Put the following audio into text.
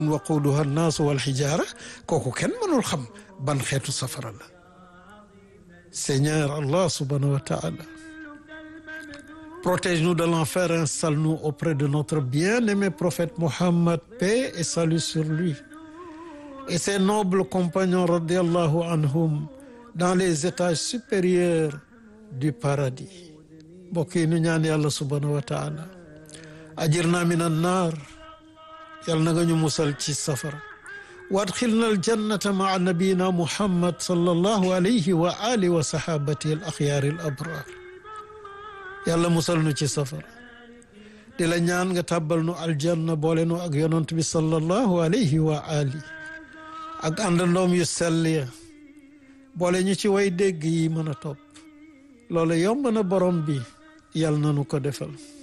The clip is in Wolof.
waquuduha annaasu wal xijaara kooku kenn mënul xam ban xeetu safara la Seigneur Allah subhanahu wa ta'ala protège-nous de l'enfer installe-nous auprès de notre bien-aimé prophète Mohammed paix et salut sur lui et ses nobles compagnons radiallahu anhum dans les étages supérieurs du paradis mbokk yi nu ñaan yàlla subhanahu wa taala ajirna min annar yàlla na nga ñu musal ci safara wa adxilna aljannata maa nabiyina muhammad sallallahu alayhi wa alihi wa sahabatihi al axyaari al abrar yàlla musal nu ci safara di la ñaan nga tàbbal nu aljanna boole nu ak yonant bi sallallahu alayhi wa ali ak àndandoom yu sell ya boole ñu ci way dégg yi mën a topp loolu yomb na borom bi yàlla na nu ko defal